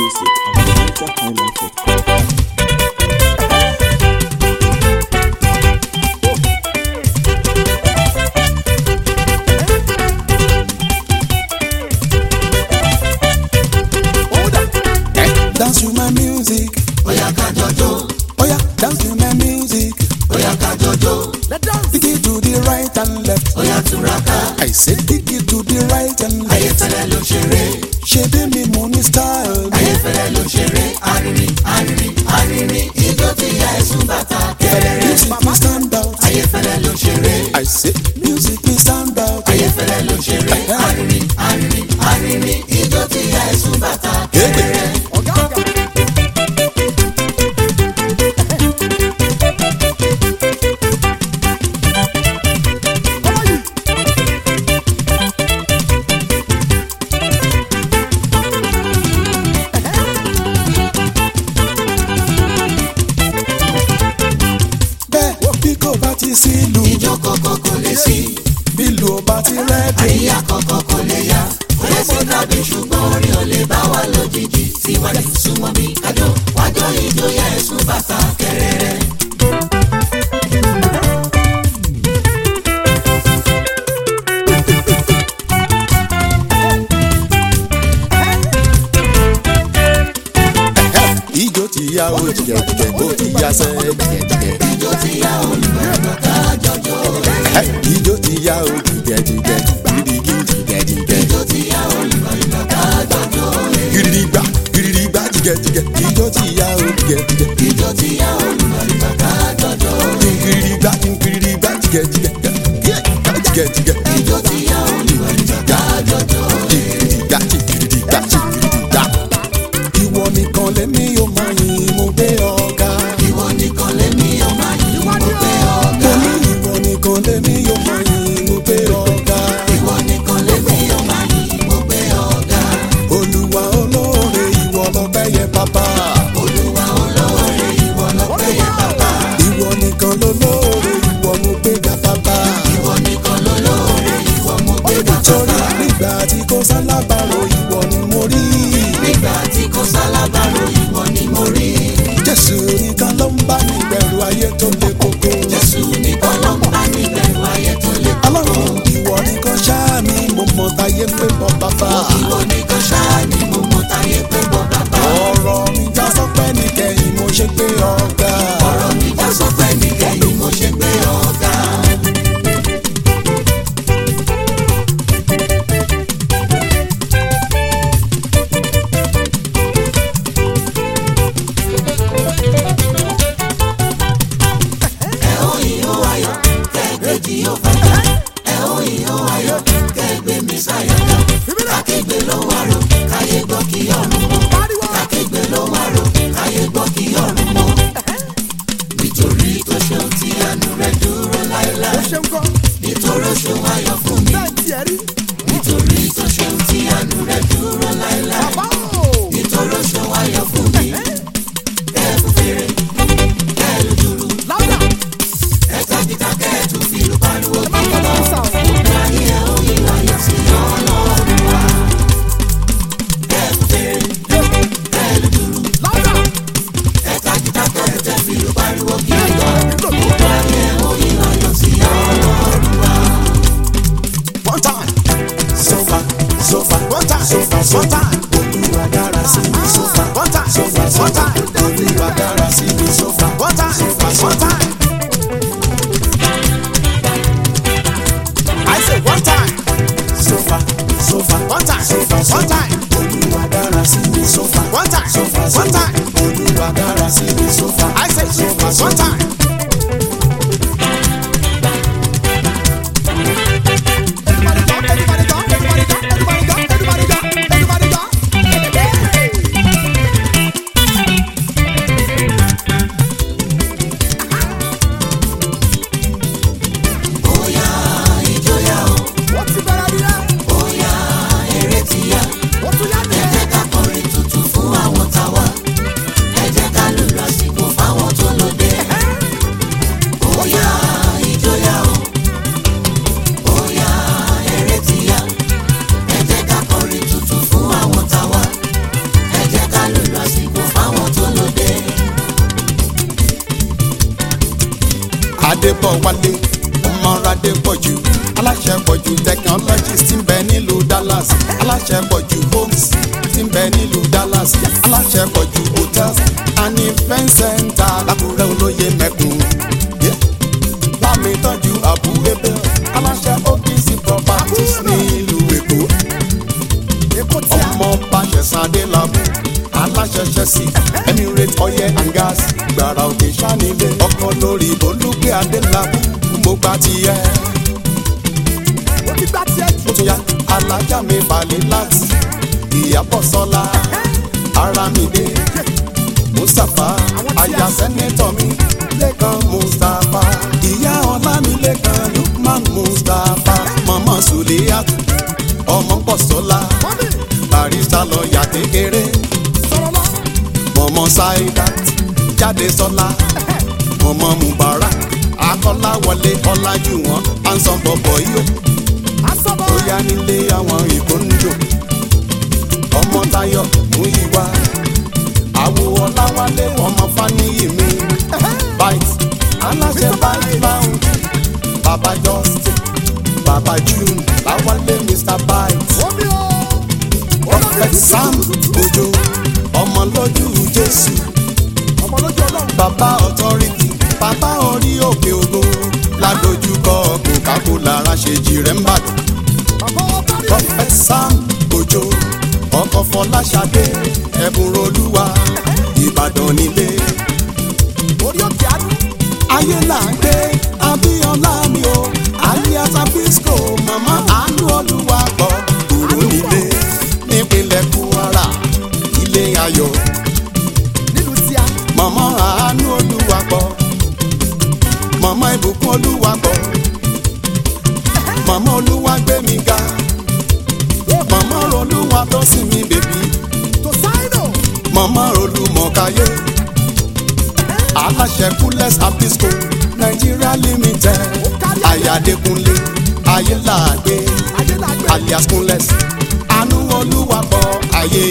music at NigerHighlife.com. Dance to my music. Oya ká jọjó, Oh yeah, dance to my music. oya ká jọjó, Kick it to the right and left. oya túraká. I say kick it to the right and left. Ayéfẹ́lẹ́ ló ṣeré, Ṣé bí mi mo ní style? ayéfẹ́lẹ́ ló ṣeré. Arìnrìn, arìnrin, arìnrìn, ijó ti ya ẹ̀sùn bàtà kẹrẹrẹ. Music me stand out. Ayéfẹ́lẹ́ ló ṣeré, I say music me stand out. ayéfẹ́lẹ́ ló ṣeré. Arìnrìn, arìnrìn, arìnrìn, ijó ti ya ẹ̀sùn bàtà kẹrẹrẹ. Bẹ́ẹ̀ bí kò bá ti sí ìlú, Ijó kọ̀kọ̀ kò lè sí, bí ìlú ò bá ti rẹ́dì. àríyá kọ̀kọ̀ kò lè yá. Kò lè sí tàbí ṣùgbọ́n orin ò lè bá wa lójijì. Síwájú súnmọ́ bí kájọ, wájọ ijó ya ẹ̀sùn bàtà kẹrẹrẹ. Ijó ti ya o jìgẹ̀jìgẹ̀ bó ti ya sẹ́ jìgẹ̀jìgẹ̀. Ijó ti ya olùmọ̀ràn ká jọjó. Ijó ti ya o jìgẹ̀jìgẹ̀ gidigidi jìgẹ̀jìgẹ̀. Ijó ti ya olùmọ̀ràn ká jọjó. Gidigba gidigba jìgẹ̀jìgẹ̀. Ijó ti ya o jìgẹ̀jìgẹ̀. Ijó ti ya olùmọ̀ràn ká jọjó. Gidigba gidigba jìgẹ̀jìgẹ̀. Jìgẹ̀jìgẹ̀. Ijó ti ya olùmọ̀ràn ká jọjó. Gidigba gidigba gidigba. Ìwọ nìkan lẹ́mí yóò máa yin mo gbé ọ̀gá. Ìwọ nìkan lèmi ọmọ yìí mo gbé ọ̀gá. Mo ní ìwọ nìkan lẹ́mí yóò máa yin mo gbé ọ̀gá. Ìwọ nìkan lèmi ọmọ yìí mo gbé ọ̀gá. Olúwa olóore ìwọ lọ́pẹ́ yẹ bàbá. Olúwa olóore ìwọ lọ́pẹ́ yẹ bàbá. Ìwọ nìkan lolóore ìwọ mo gbé ga bàbá. Ìwọ nìkan lolóore ìwọ mo gbé ga Torí bàbá. nígbà tí kò sálábàárò ìwọ ni mo rí. Nígbà tí kò sálábàárò ìwọ ni mo rí. Jésù nìkan ló ń bá mi bẹ̀rù ayé tó le koko. Jésù nìkan ló ń bá mi bẹ̀rù ayé tó le koko. Ọlọ́run ìwọ nìkan ṣáá mi mo mọ táyé pé bọ́ bàbá. Ìwọ nìkan ṣáá ni mo mọ táyé pé bọ́ bàbá. Ọ̀rọ̀ mi já sọ́pẹ́ nìkẹyìn mo ṣe pé ọ̀gá. Ọ̀rọ̀ mi já sọ pé nìkẹyìn mo ṣe gbé ọ̀gá. Ẹ ó ìhó ayọ̀ kẹ́gbẹ́jì ó fàjà. Ẹ ó ìhó ayọ̀ kẹ́gbẹ́ mi sáyọ̀dọ̀. Akégbé ló wá ro káyé gbọ́ kí ọ̀run mọ́. Akégbé ló wá ro káyé gbọ́ kí ọ̀run mọ́. Nítorí tó ṣeun tí àánú rẹ̀ dúró láéláé. Nítorí ó ṣeun ayọ̀ fún mi. Nítorí tó ṣeun tí àánú rẹ̀ dúró láéláé. Nítorí ó ṣeun ayọ̀ fún mi. Kẹ́ẹ̀fù fèrè, kẹ́ẹ̀lù dúró. Ẹ̀ka kíkà kẹ́ẹ̀tù fìlú pariwo kí ọlọ́. Gbogbo ayé ẹ̀ ó yí ayọ̀ sí ọlọ́run wa. Kẹ́ẹ̀fù fèrè, kẹ́ẹ̀lù dúró. Ẹ̀ka kíkà kẹ́ẹ̀tù fìlú pariwo kí ọlọ́. Gbogbo ayé ẹ̀ ó yí ayọ̀ sí ọlọ́run wa. One time. So far, so far, one time, so far, so time. Olúwa dára sí mi so far, one time, so far, so time. Olúwa dára sí mi so far, one time, so far, so time. I say one time. So far, so far, one time, so far, so time. Olúwa dára sí mi so far, one time, so far, so time. Olúwa dára sí mi so far. I say so far, so time. Bóyá ìjọyà o, bóyá eré ti yá. Ẹ jẹ́ ká kọrin tuntun fún àwọn táwa. Ẹ jẹ́ ká lùlù àsìkò fáwọn tó lóde. adébọ̀wálé ọmọ adépọ̀jù aláṣẹ pọ̀jù technologies ti ń bẹ nílùú dallas aláṣẹ pọ̀jù homes ti ń bẹ nílùú dallas aláṣẹ pọ̀jù hotels and event center lákùrẹ́ olóye mẹ́kùn. Yeah bámi tọ́jú àbú ebe aláṣẹ OPC properties nílùú èkó ọmọ bàṣẹ̀sán adélábù aláṣẹ ṣẹ́sì emirate oil and gas gbàrà òkè sánilé ọkọ lórí olùgbé adélábù mo gbà tiẹ̀ ó ti gbá tiẹ̀ jù. ó tún yá alájà mi balẹ̀ láti ìyàbọ̀ sọ́lá aramide mustapha aya sẹ́nẹ́tọ̀ mi lẹ́kan mustapha ìyá ọlámilẹ́kan lukman mustapha mama suliyat ọmọ pọ̀sọ́lá mọ́mí barista lọ́ọ̀yà kékeré sọ̀rọ̀ lọ. mọ̀mọ́ saidat jáde sọ́lá mọ̀mọ́ mubarak akọ́láwọlé ọlájúwọ̀n ansan bọ̀bọ̀ yìí asọ́bọ̀ ó yá nílé àwọn ìkóńjò ọmọ Táyọ̀ mú ìwà àwo ọláwálé ọmọ fáníyì mi bite aláṣẹ bite lounge baba justin baba june láwálé mr bite omi o. prophet sam ojo ọmọ lójú jésù ọmọ lójú ọlọ́run. baba authority baba orí òkè ògo ládojúkọ coca-cola ráṣejì rẹ̀ ń bàdàn bàbá ọba rí. prophet sam ojo ọkọ fọláṣadé ẹbùn olúwa ìbàdàn nílé orí òkè àánú. ayé là ń gbé abíọ́lá mi o alias abisco mama àánú olúwa gbọ́ kúrò nílé nípínlẹ̀ kwara ilé ayọ̀ nílùú tíá. mama àánú olúwa gbọ́ mama ìbùkún olúwa gbọ́ mama olúwa gbé mi ga mama olúwa tó sì mi bèbí tó sáínù. mama olùmọ̀káyé aláṣẹ kúlẹ̀s abisco nigeria limited ayadekunle ayélàgbé adélàgbé. alias kúnlẹ̀s àánú olúwapọ̀ ayé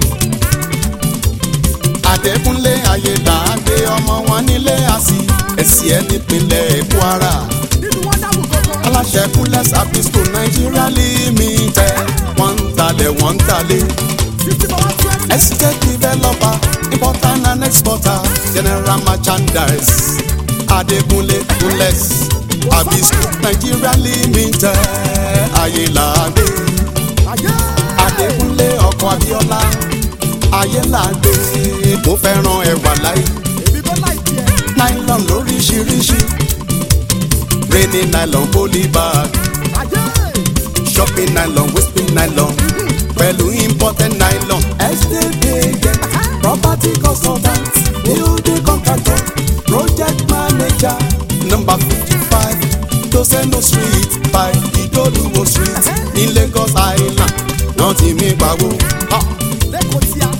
adékúnlé ayélàgbé ọmọ wọn nílé àsì ẹ̀sì ẹ̀ nípínlẹ̀ kwara nínú wọn dábò gbogbo. aláṣẹ kúnlẹ̀s abisco nigeria limited wọ́n ń talẹ̀ wọ́n ń talẹ̀ fifty for one twenty. estate developer importer and exporter general merchandise adekunle kunles abisco nigeria limited ayélàgbé ayé. adekunle ọkọ abiola ayélàgbé mo fẹ́ràn ẹwà láì èmi bọ́ láì tiẹ̀. nylon lóríṣiríṣi rainy nylon polybag ayé. shopping nylon wisping nylon pẹ̀lú imported nylon. estate agent property consultant building contractor project manager number fifty-five toseno street by idoluwo street ní lagos island náà ti mí pawó. Ah, lẹ́kọ̀ọ́ tíá.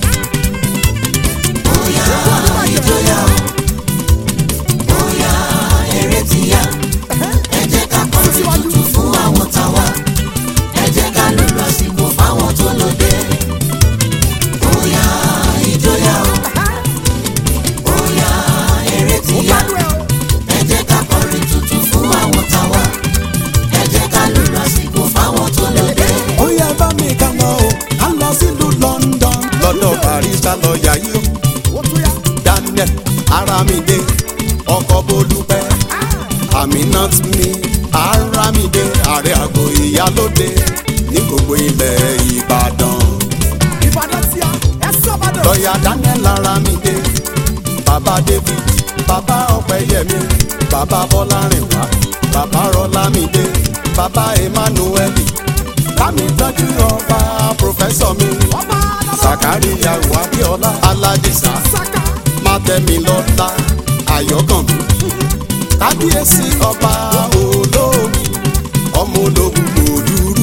bóyá ìjọyà o bóyá eré ti yá ẹ jẹ́ ká kọrin tuntun fún àwọn tàwa ẹ jẹ́ ká lùlù àsìkò fáwọn tó lóde bóyá ìjọyà o bóyá eré ti ó yá gbádùn ẹ o. ẹ jẹ́ ká kọrin tuntun fún àwọn tàwa ẹ jẹ́ ká lùlù àsìkò fáwọn tó lóde. ó yẹ bá mi ká lọ o ká lọ sílùú london lọ́dọ̀ barista lọ́ọ̀yà yìí o. ó tún yá. daniel aramide ọkọ bolúpẹ aminat mi aramide ààrẹ àgọ ìyálóde ní gbogbo ilẹ̀ ìbàdàn ìbàdàn tíá. ẹ sọ́bàdàn. lọ́ọ̀yà daniel aramide bàbá david bàbá ọ̀pẹ̀yẹmí bàbá bọ́lárìnwá bàbá rọlámide bàbá emmanuel bámi tọ́jú ọba pòfẹ́sọ̀ mi ọba alábọ̀. sàkáríyà wàbíọ́lá aládìsá saka. mátẹ́milọ́lá ayọ̀kànmí kábíyèsí ọba olómi ọmọ ológun òdúrú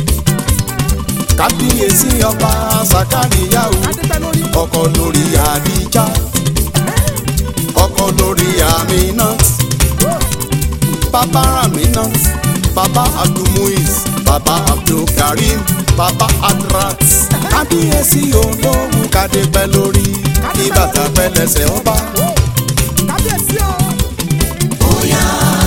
kábíyèsí ọba sàkáríyàwó adépẹ́ lórí. ọkọ lórí àdíjà ọkọ lórí aminat bàbá aminat bàbá abdulmuiz bàbá abdulkarim bàbá adrat kábíyèsí olóhùn kádépẹ́ lórí kí bàtà pẹ́ lẹ́sẹ̀ ọba. kábíyèsí o. bóyá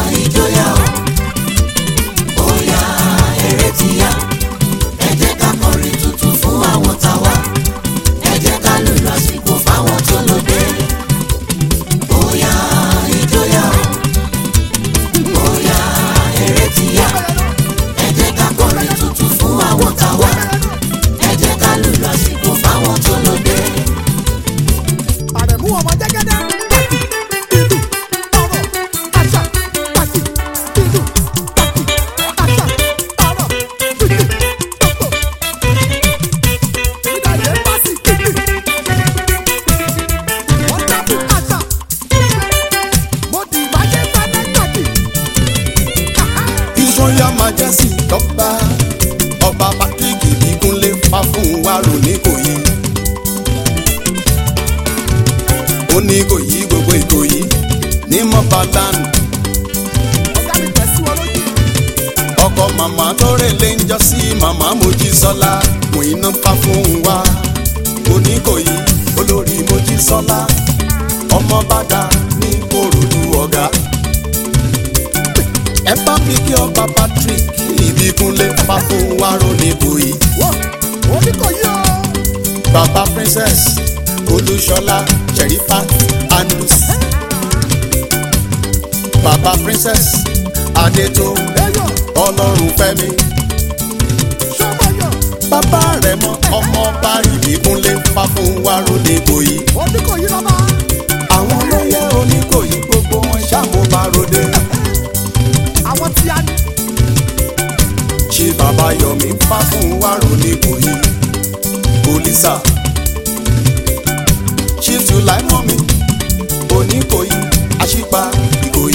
kábíyèsí lọ́ba ọba patrick ìbíkúnlé fáfúnwárò nìkòyí ó ní ìkòyí gbogbo ìkòyí ní mọ́bàdàn ọ̀gá mi tẹ̀ sí wọn lójú. ọkọ màmá tó rèlé ń jọ sí màmá mojísọ́lá mòyínà fáfúnwá oníkòyí olórí mojísọ́lá ọmọ bàdà ní korodu ọ̀gá ẹ bá mi kí ọba patrick ìbíkúnlé fáfúnwárò nìkòyí. wọ́n oníkòyí o. Baba Princess Olúṣọlá Sherifat Andus. Baba Princess Adétò ẹyọ Ọlọ́run Fẹ́mi. sọ́mọ́yọ̀ Bàbá rẹ̀ mọ ọmọọba Ìbíkúnlé Fáfúnwárò Nìkòyí. oníkòyí lọ́ba. Àwọn olóyè Oníkòyí gbogbo wọn ṣàmúbaròde. àwọn tí a ní. Ṣé bàbá Yọ̀mí Fáfúnwárò Nìkòyí? Polisa. Chief Sulaimomi Oníkòyí Aṣípa Ìkòyí.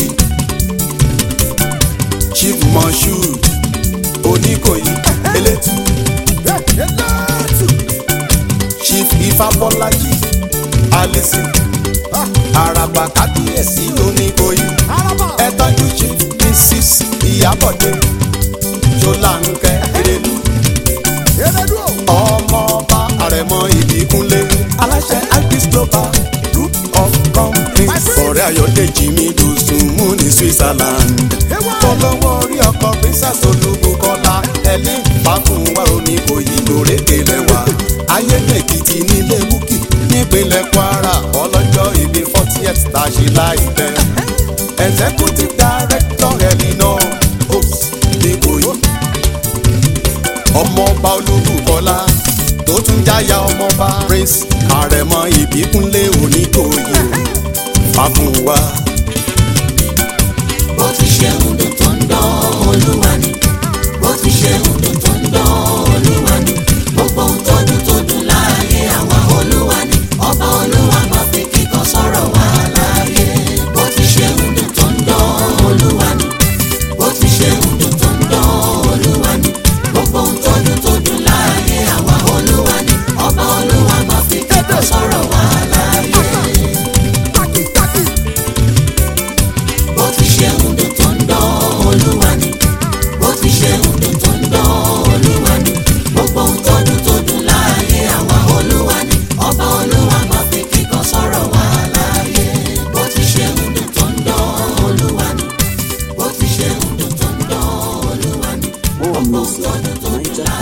Chief Moshood Oníkòyí Elétù. ẹ eléètù. Chief Ifábọ́lájí Alison Àràbà Kábíyèsí Oníkòyí. araba. Ẹ tọ́jú Chief Mrs. Ìyábọ̀dé Ṣọláńkẹ́ Erelu. elédú o. ọmọọba àrẹ̀mọ ìbíkúnlé aláṣẹ agris global group of companies ọ̀rẹ́ ayọ̀dèjì mi dùsùnmù ní switzerland ewa. fọlọ́wọ́ orí ọkọ̀ princess olúbukọ́lá ẹ̀lí fàfúnwá oníkòyí lórèké lẹ́wà ayédèkìtì nílé búkì nípínlẹ̀ kwara ọlọ́jọ́ ìbí fortieth tá a ṣe láìpẹ́ executive director elinor ops nìkòyí ọmọọba olúbukọlá tó tún jáyà ọmọọba prince àrẹ̀mọ ìbíkúnlé oníkòyí fàfúnwá. bó ti ṣe ń dùn tó ń dán olúwa ni bó ti ṣe ń dùn tó ń dán olúwa ni gbogbo ohun tó dùn tó dùn láàyè àwa olúwa ni ọba olúwa máa fi kíkan sọ̀rọ̀ wá láàyè bó ti ṣe ń dùn tó ń dán olúwa ni bó ti ṣe ń dùn tó ń dán olúwa ni gbogbo ohun tó dùn tó dùn láàyè àwa olúwa ni ọba olúwa máa fi kíkan sọ̀rọ̀ wá láàyè. taki taki. bó ti ṣe ń dùn tó ń dán olúwa ni bó ti ṣe ń dùn tó ń dán olúwa ni gbogbo ohun tó dùn tó dùn láàyè àwa olúwa ni ọba olúwa máa fi kíkan sọ̀rọ̀ wá láàyè bó ti ṣe ń dùn tó ń dán olúwa ni bó ti ṣe ń dùn tó ń dán olúwa ni gbogbo ohun tó dùn tó dùn láàyè.